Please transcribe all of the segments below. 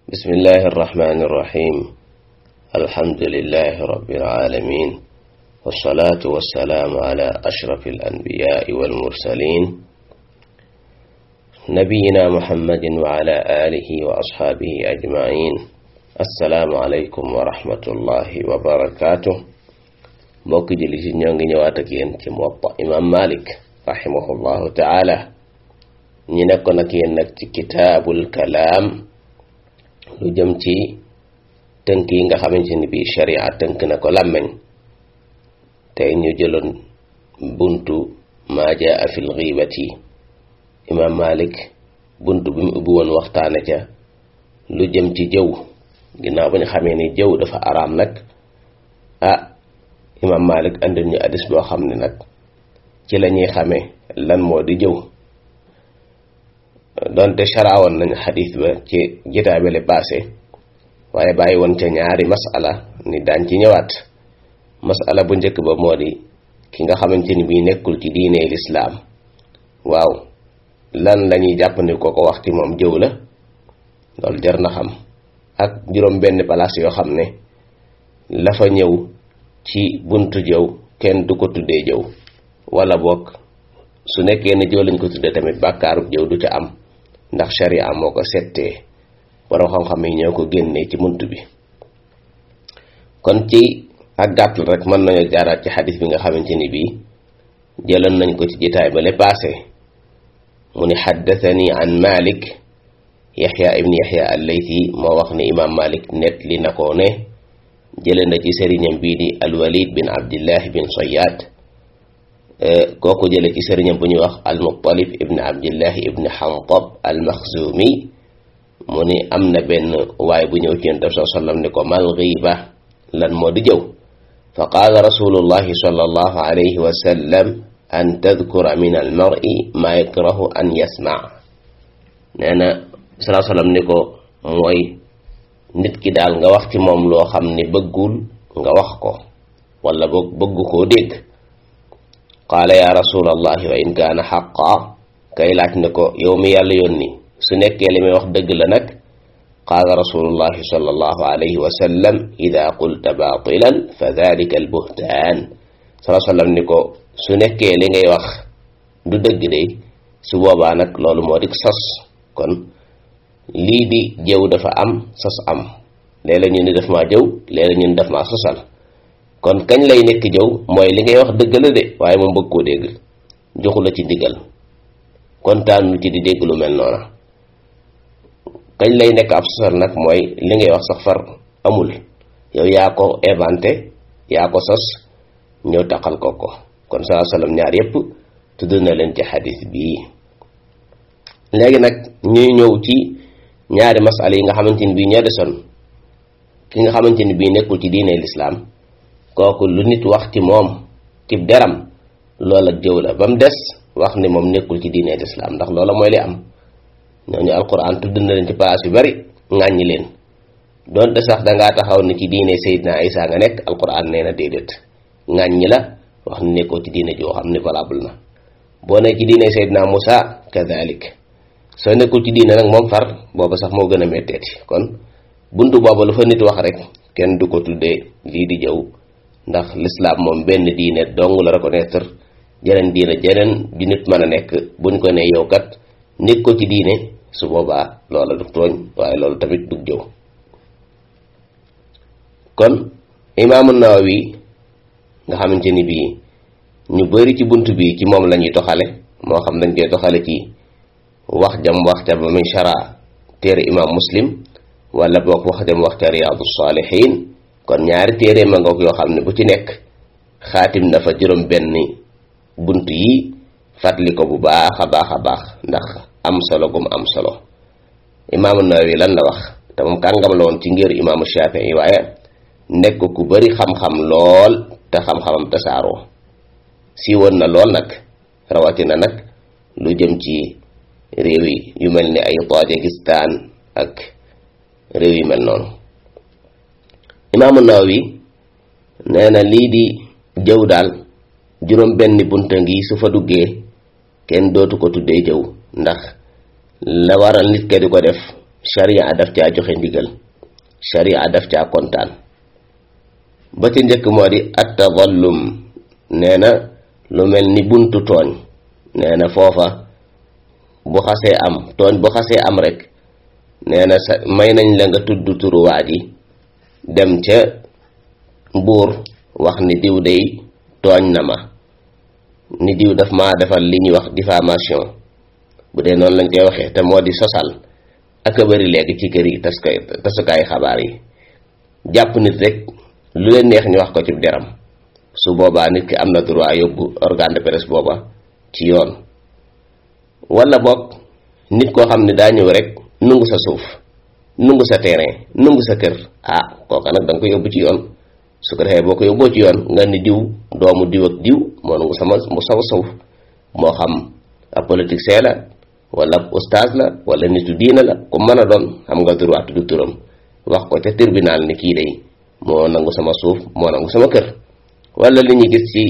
بسم الله الرحمن الرحيم الحمد لله رب العالمين والصلاة والسلام على أشرف الأنبياء والمرسلين نبينا محمد وعلى آله وأصحابه أجمعين السلام عليكم ورحمة الله وبركاته mbokk julli si ñoo ngi ñëwaat ak yéen ci Muwatta imam Malik rahimahullahu taala ñi nekkoon ak yéen nag ci kitaabul kalaam lu jëm ci tënk yi nga xamante ni bii sharia tënk na ko làmmeñ tey ñu jëloon buntu maa jaa fil xiibati imam Malik buntu bi mu ubbi woon waxtaane ca lu jëm ci jëw ginnaaw ba ñu xamee ni jëw dafa araam nag ah imam malik andil ñu addis boo xam ne nag ci la ñuy xamee lan moo di jëw donte sharaawoon nañ xadis ba ci jitaay bale passé waaye bàyyi woon ca ñaari masala ni daan ci ñëwaat masala bu njëkk ba moo di ki nga xamante ni bii nekkul ci diine lislaam waaw lan la ñuy jàpp ni ko ko wax ci moom jëw la loolu jar na xam ak juróom benn place yoo xam ne la fa ñëw ci buntu jëw kenn du ko tuddee jëw wala bokk su nekkee ne jëw lañ ko tuddee tamit bàkkaarub jëw du ca am ndax sharia moo ko settee borom xam-xam yi ñoo ko génnee ci bunt bi kon ci ak gàttal rek mën nañoo jaaraat ci xadis bi nga xamante ni bii jëloon nañ ko ci jitaay ba le passé mu ni xaddathani an malik yaxya ibni yaxya al-laythi moo wax ne imam malik net li na ko ne jële na ci sëriñam bii di alwalid bin abdillah bin soyaat kooku jële ci sëriñam bu ñuy wax almuttalib ibn abdillah ibn xantab almaxzumi mu ni am na benn waay bu ñëw ci yonent bi saa sallam ni ko mal ghiba lan moo di jëw fa qaala rasulullahi sallallahu alayhi wa sallam an tadkura min almar'i ma yakrahu an yasma nee na saa sallam ni ko mooy nit ki daal nga wax ci moom loo xam ne bëggul nga wax ko wala boog bëgg koo dégg qaala ya rasulallahi wa in kaana xaqa kay laaj ne ko yow mi yàlla yónni su nekkee li may wax dëgg la nag qaala rasulullahi sallallahu alayhi wa sallam ida qulta baatilan fa dalika albuhtaan salaa sallam ni ko su nekkee li ngay wax du dëgg de su boobaa nag loolu moo dik sos kon lii di jëw dafa am sos am léeg-léeg ñu ni daf maa jëw léeg-léeg ñu ni daf maa sosal kon kañ lay nekk jëw mooy li ngay wax dëgg la de waaye moom bëgg koo dégg joxu la ci ndigal kontaanu ci di dégg lu mel noona kañ lay nekk ab sosal nag mooy li ngay wax sax far amul yow yaa ko inventé yaa ko sos ñëw taqal ko ko kon saa sallam ñaar yépp tudd na leen ci xadis bii léegi nag ñuy ñëw ci ñaari masala yi nga xamante ni bii ñoo desoon ki nga xamante ni bii nekkul ci diine lislaam kooku lu nit wax ci moom ci deram loola jëw la ba mu des wax ni moom nekkul ci diine lislaam ndax loola mooy li am ñooñu alquran tudd na leen ci place yu bari ŋàññi leen doonte sax dangaa taxaw ni ci diine Seydina Isa nga nekk alquran nee na déedéet ŋàññi la wax ni nekkoo ci diine joo xam ni valable na boo ne ci diine Seydina Musa kadalik soo nekkul ci diine nag moom far booba sax moo gën a metteeti kon buntu booba lu fa nit wax rek kenn du ko tuddee lii di jëw ndax lislaam moom benn diine dong la reconnaître jeneen diine jeneen ju nit mën a nekk buñ ko ne yow kat nekk ko ci diine su boobaa loola du tooñ waaye loolu tamit du jëw kon imaamu Nawawi nga xamante ni bii ñu bari ci bunt bi ci moom la ñuy toxale moo xam dañ koy toxale ci wax jam wax ca ba muy shara téere imam muslim wala boog wax jam wax ca riyaadu saalihin kon ñaari téere ma ngoog yoo xam ne bu ci nekk xaatim na fa juróom benn bunt yi fàttali ko bu baax a baax a baax ndax am solo gum am solo imaamu Nawawi lan la wax te moom kàngam la woon ci ngir imaamu Shafii waaye nekk ku bari xam-xam lool te xam-xamam tasaaroo si woon na lool nag rawatina nag lu jëm ci réew yi yu mel ni ay Tajikistan ak réew yu mel noonu imaamu Nawawi nee na lii di jëw daal juróom benn bunta ngi su fa duggee kenn dootu ko tuddee jëw ndax la waral nit ke di ko def sharia daf caa joxe ndigal sharia daf caa kontaan ba ci njëkk moo di at tadallum nee na lu mel ni buntu tooñ nee na foofa bu xasee am tooñ bu xasee am rek nee na sa may nañ la nga tudd turuwaat yi dem ca buur wax ni diw day tooñ na ma ni diw daf ma defal li ñuy wax diffamation bu dee noonu lañ koy waxee te moo di sosal ak a bari léegi ci kër yi tas koy tasukaay xabaar yi jàpp nit rek lu leen neex ñu wax ko ci deram su boobaa nit ki am na droit yóbbu organe de presse booba ci yoon wala boog nit koo xam ne daa ñëw rek nungu sa suuf nungu sa terrain nungu sa kër ah kooka nag da nga ko yóbbu ci yoon su ko defee boo ko yóbboo ci yoon nga ni diw doomu diw ak diw moo nungu sama mu sama suuf moo xam ab politicien la wala ab oustaz la wala nitu diina la ku mën a doon xam nga droit du turam wax ko ca tribunal ni kii day moo nangu sama suuf moo nangu sama kër wala li ñu gis ci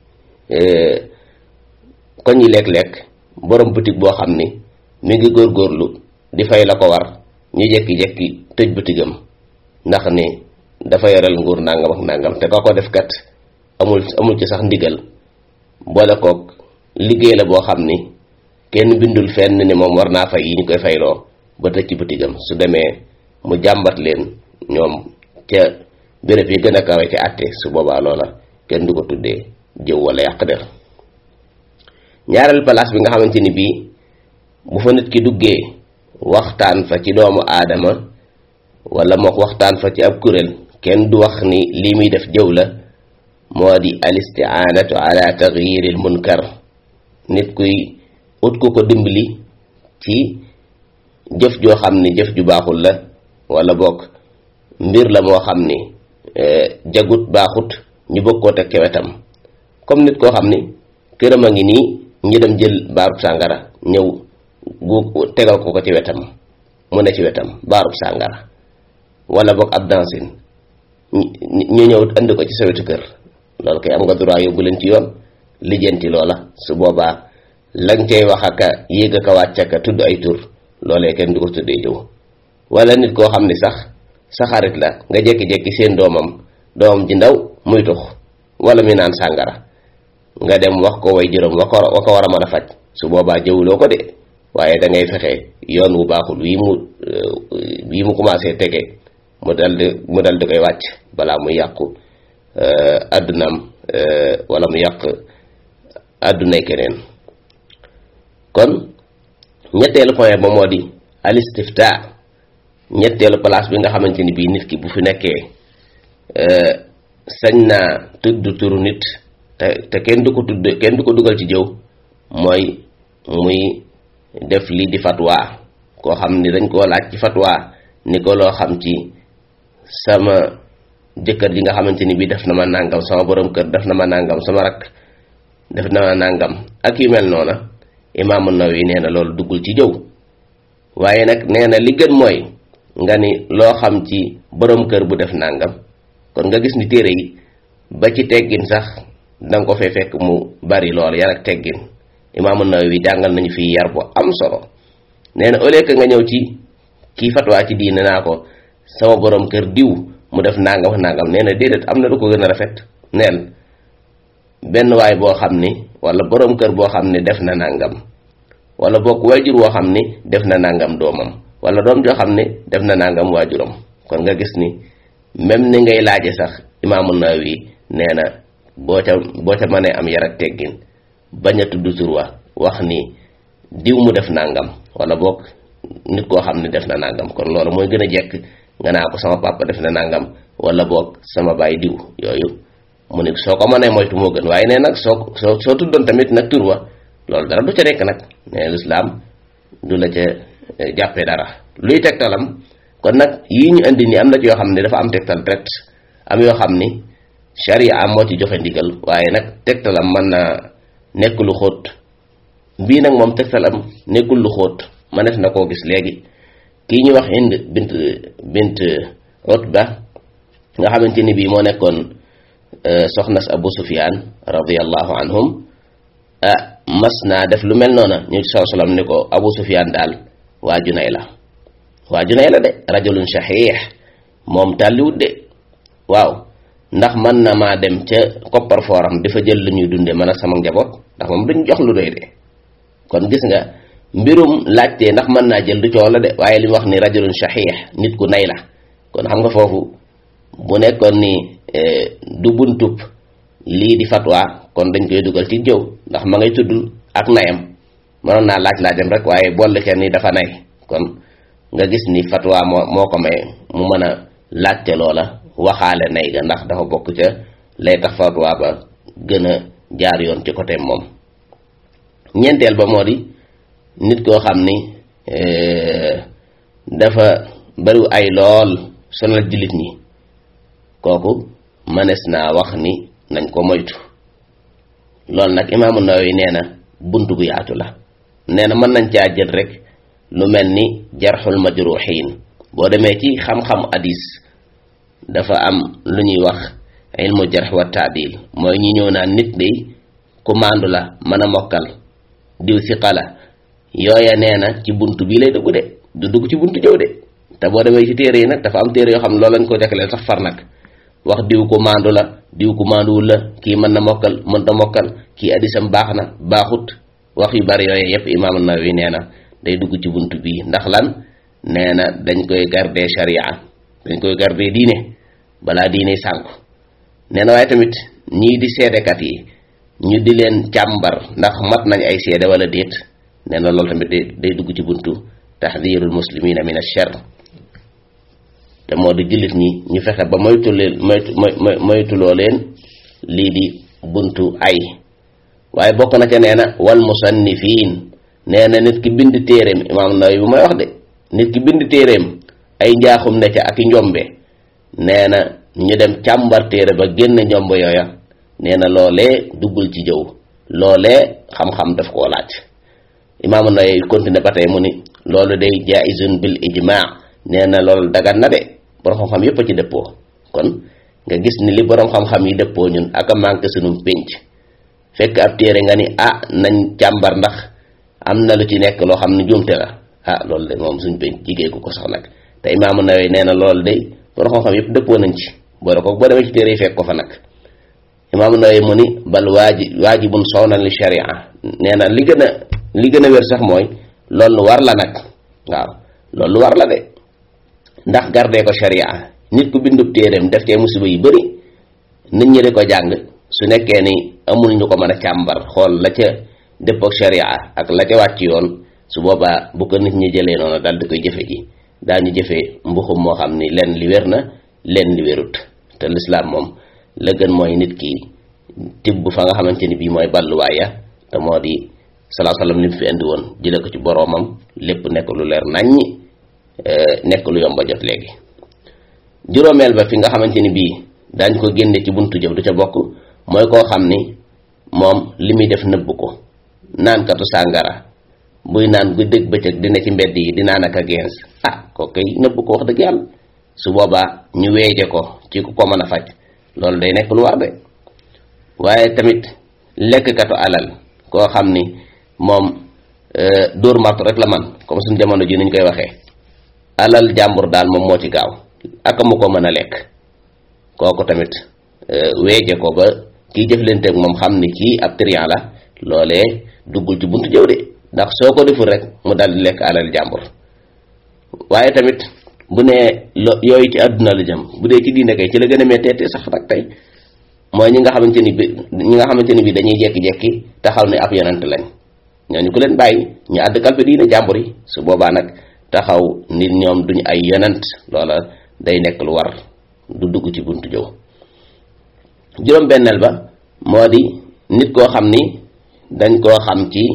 koñ yi lekk-lekk borom boutique boo xam ni mi ngi góorgóorlu di fay la ko war ñu jekki-jekki tëj boutigam ndax ni dafa yoral nguur nangam ak nangam te ko ko def kat amul amul ci sax ndigal boole koog liggéey la boo xam ni kenn bindul fenn ni moom war naa fay yi ñu koy fayloo ba tëj ci boutigam su demee mu jàmbat leen ñoom ca béréb yi gën a kawe ci àtte su boobaa loola kenn du ko tuddee jëw wala yàq der ñaareel place bi nga xamante ni bii bu fa nit ki duggee waxtaan fa ci doomu aadama wala mook waxtaan fa ci ab kuréel kenn du wax ni lii muy def jëw la moo di al isti'anatu ala taghyiril munkar nit kuy ut ku ko dimbali ci jëf joo xam ni jëf ju baaxul la wala bokk mbir la moo xam ni jagut baaxut ñu bëgg koo teg ca wetam comme nit koo xam ni këram a ngi nii ñi dem jël baarub sàngara ñëw gu tegal ko ko ci wetam mu ne ci wetam baarub sàngara wala boog ab dansin ñu ñëw andi ko ci sa wetu kër loolu kay am nga droit yóbbu leen ci yoon lijjanti loola su boobaa lañ cay wax aka yéeg aka wàcc aka tudd ay tur loolee kenn du ko tuddee jëw wala nit koo xam ni sax sa xarit la nga jékki-jékki seen doomam doomam ji ndaw muy tux wala mi naan sàngara nga dem wax ko way juróom wa ko wa ko war a mën a faj su boobaa jëwuloo ko de waaye da ngay fexe yoon wu baaxul wii mu wii mu commencé tege mu dal di mu dal di koy wàcc balaa muy yàqu àddunaam wala mu yàq àddunay keneen kon ñetteelu point ba moo di al istifta ñetteelu place bi nga xamante ni bii nit ki bu fi nekkee sañ naa tudd turu nit te te kenn du ko tudd kenn du ko dugal ci jëw mooy muy def lii di fatwa koo xam ni dañ koo laaj ci fatwa ni ko loo xam ci sama jëkkër ji nga xamante ni bii def na ma nàngam sama borom kër def na ma nàngam sama rak def na ma nàngam ak yu mel noona imaamu Nawawi nee na loolu duggul ci jëw waaye nag nee na li gën mooy nga ni loo xam ci borom kër bu def nàngam kon nga gis ni téere yi ba ci teggin sax danga ko fee fekk mu bari lool yar ak teggin imaamu Nawawi jàngal nañu fii yar bu am solo nee na au lieu que nga ñëw ci kii fatwaa ci diine naa ko sama borom kër diw mu def nangam nangam nee na déedéet am na lu ko gën a rafet neel benn waay boo xam ni wala borom kër boo xam ni def na nangam wala bokk waajur woo xam ni def na nangam doomam wala doom joo xam ni def na nangam waajuram kon nga gis ni même ni ngay laaje sax imaamu Nawawi nee na boo ca boo ca mënee am yar ak teggin bañ a tudd tur wa wax ni diw mu def nangam wala boog nit koo xam ne def na nangam kon loolu mooy gën a jekk nga naa ko sama papa def na nangam wala boog sama baay diw yooyu mu ne soo ko mënee moytu moo gën waaye nee nag soo soo soo tuddoon tamit nag tur wa loolu dara du ca nekk nag nee lislaam du la ca jàppee dara luy tegtalam kon nag yii ñu indi ni am na ci yoo xam ne dafa am tegtal direct am yoo xam ni sharia moo ci joxe ndigal waaye nag tegtalam mën na nekk lu xóot bii nag moom tegtalam nekkul lu xóot mënees na koo gis léegi kii ñu wax Hind bint bint Utba nga xamante ni bii moo nekkoon soxnas Abu Sufyaan radiyallahu anhum ah mas naa def lu mel noona ñu saw salam ni ko Abu Sufyaan daal waa Junay la waa ju nay la de rajulun shahih moom tàlliwut de waaw ndax mën na maa dem ca koppar fooram dafa jël lu ñuy dunde mën a sama njaboot ndax moom duñ jox lu doy de kon gis nga mbirum laajtee ndax mën naa jël du coow la de waaye li mu wax ni rajulun shahih nit ku nay la kon xam nga foofu bu nekkoon ni du buntub lii di fatwa kon dañ koy dugal ci jëw ndax ma ngay tudd ak nayam mënoon naa laaj laajam rek waaye boole kenn ni dafa nay kon nga gis ni fatwa moo moo ko may mu mën a laajte loola waxaale nay ga ndax dafa bokk ca lay tax fatwa ba gën a jaar yoon ci côté moom ñeenteel ba moo di nit koo xam ni dafa bari ay lool sonal jullit ñi kooku mënees naa wax ni nañ ko moytu loolu nag imaamu Nawawi nee na bunt bu yaatu la nee na mën nañ caa jël rek lu mel ni jarxul majruxiin boo demee ci xam-xam hadis dafa am lu ñuy wax ilmu jarx wa taadil mooy ñi ñëw naan nit day ku maandu la mën a mokkal diw siqa la yooya nee na ci bunt bii lay dugg de du dugg ci buntu jëw de te boo demee ci téere yi nag dafa am téere yoo xam ne loolu lañ ko jagleel sax far nag wax diw ku maandu la diw ku maanduwul la kii mën na mokkal mën na mokkal kii addisam baax na baaxut wax yu bari yooyu yépp imaam Nawawi nee na day dugg ci bunt bii ndax lan nee na dañ koy garder sharia dañ koy garder diine balaa diine sànku nee na waaye tamit ñii di seedekat yi ñu di leen càmbar ndax mat nañ ay seede wala déet nee na loolu tamit day dugg ci buntu taxdirul muslimina min ash-sharr te moo di jullit ñi ñu fexe ba moytu leen moytu moytuloo leen lii di buntu ay waaye bokk na ca nee na wal musannifin nee na nit ki bind téeréem imaam Nawawi bu may wax de nit ki bind téeréem ay njaaxum ne ca ak i njombe nee na ñu dem càmbar téere ba génn njomb yooya nee na loolee duggul ci jëw loolee xam-xam daf koo laaj imaamu Nawawi continué ba tey mu ni loolu day jaizun bil ijmaa nee na loolu dagan na de borom xam-xam yépp a ci dëppoo kon nga gis ni li borom xam-xam yi dëppoo ñun ak a manqué sunum pénc fekk ab téere nga ni ah nañ càmbar ndax am na lu ci nekk loo xam ne jumte la ah loolu de moom suñ pénc jigéeku ko sax nag te imaamu Nawawi nee na loolu de borom xam-xam yépp dëppoo nañ ci boole ko boo demee ci téere yi fekk ko fa nag imaamu Nawawi mu ni bal waaji waajibun sawnan li sharia nee na li gën a li gën a wér sax mooy loolu war la nag waaw loolu war la de ndax gardee ko sharia nit ku bindub téereem def cee musiba yu bari nit ñi di ko jàng su nekkee ni amul ñu ko mën a càmbar xool la ca dëpp ak sharia ak la ca wàcc yoon su boobaa bu ko nit ñi jëlee noonu daal di koy jëfe ji daañu jëfee mbuxum moo xam ni lenn li wér na lenn li wérut te lislaam moom la gën mooy nit ki tibb fa nga xamante ni bii mooy balluwaaya te moo di salaa salaam li mu fi indi woon jële ko ci boroomam lépp nekk lu leer naññi nekk lu yomba jot léegi juróomeel ba fi nga xamante ni bii daañ ko génne ci buntu jëf du ca bokk mooy koo xam ni moom li muy def nëbb ko naankatu sàngara buy naan guddeeg bëccëg dina ci mbedd yi di naan ak a gens ah ko kay nëbb ko wax dëgg yàlla su boobaa ñu weeje ko ci ku ko mën a faj loolu day nekk lu war de waaye tamit lekkkatu alal koo xam ni moom dóor martu rek la man comme suñu jamono ji niñ koy waxee alal jàmbur daal moom moo ci gaaw ak mu ko mën a lekk kooku tamit weeje ko ba kii jëflante ak moom xam ni kii ab trian la loolee duggul ci buntu jëw de ndax soo ko deful rek mu dal di lekk alal jàmbur waaye tamit bu nee lo yooyu ci àdduna la jëm bu dee ci diine kay ci la gën a méttee sax nag tey mooy ñi nga xamante ni bi ñi nga xamante ni bi dañuy jekki-jekki taxaw ne ab yonent lañ ñooñu ku leen bàyyi ñu àdd kalpe diine jàmbur yi su boobaa nag taxaw nit ñoom duñ ay yonent loola day nekk lu war du dugg ci buntu jëw juróom benneel ba moo di nit koo xam ni dañ koo xam ci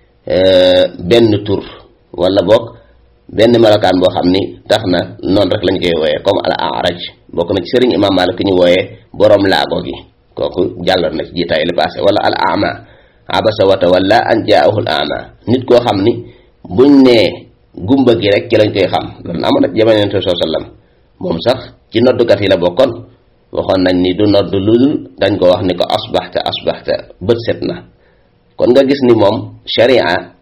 benn tur wala boog benn melokaan boo xam ni tax na noonu rek lañ koy wooyee comme al araj bokk na ci sëriñ imam Malik ki ñu wooyee boroom laago gi kooku jàlloon na ci jiitaay li passé wala al ama abasa wa tawalla an jaahu al ama nit koo xam ni buñ nee gumba gi rek ci lañ koy xam loolu amoon na ci jamono yonent soo sallam moom sax ci noddukat yi la bokkoon waxoon nañ ni du nodd lul dañ ko wax ni ko asbaxta asbaxta bët set na kon nga gis ni moom sharia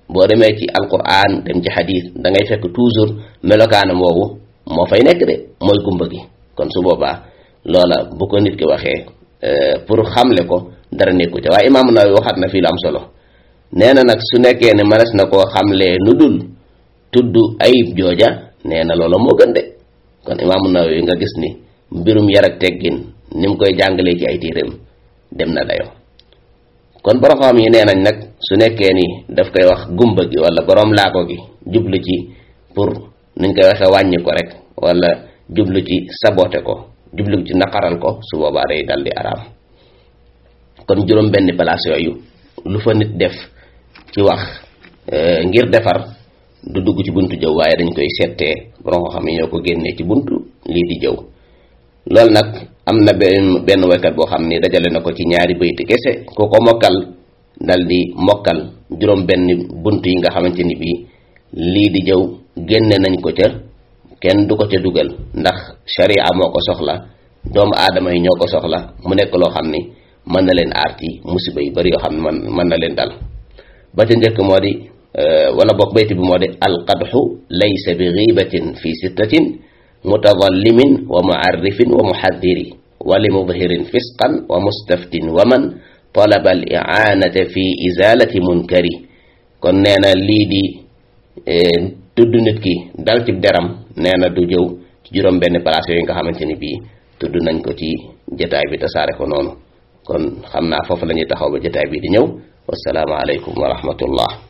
boo demee ci alquran dem ci xadis da ngay fekk toujours melokaanam woowu moo fay nekk de mooy gumba gi kon su boobaa loola bu ko nit ki waxee pour xamle ko dara nekku ca waaye imaamu Nawawi waxaat na fii lu am solo nee na nag su nekkee ne mënees na koo xamlee nu dul tudd ayib jooja nee na loola moo gën de kon imaamu Nawawi nga gis ni mbirum yar ak teggin ni mu koy jàngalee ci ay tiiram dem na dayo kon borom xam yi nee nañ nag su nekkee ni daf koy wax gumba gi wala borom laako gi jublu ci pour nuñ koy waxee wàññi ko rek wala jublu ci sabote ko jublu ci naqaral ko su boobaa day dal di araam kon juróom benn place yooyu lu fa nit def ci wax ngir defar du dugg ci buntu jëw waaye dañ koy settee borom ko xam ne ñoo ko génnee ci buntu lii di jëw loolu nag am na benn benn waykat boo xam ni dajale na ko ci ñaari bayti kese ku ko mokkal dal di mokkal juróom benn bunt yi nga xamante ni bii lii di jëw génne nañ ko ca kenn du ko ca dugal ndax sharia moo ko soxla doomu aadama yi ñoo ko soxla mu nekk loo xam ni mën na leen aar ci musiba yu bari yoo xam ne man mën na leen dal ba ca njëkk moo di wala bokk bayti bi moo di alqadxu laysa bi gibatin fi sittatin mutadallimin wa muarrifin wa muhaddiri wa li mudhirin fisqan wa mustaftin wa man talaba al i'anata fi izalati munkari kon nee na lii di tudd nit ki dal ci deram nee na du jëw ci juróom benn place yooyu nga xamante ni bii tudd nañ ko ci jataay bi tasaare ko noonu kon xam naa foofu la ñuy taxaw ba jataay bi di ñëw wassalaamu aleykum wa rahmatullah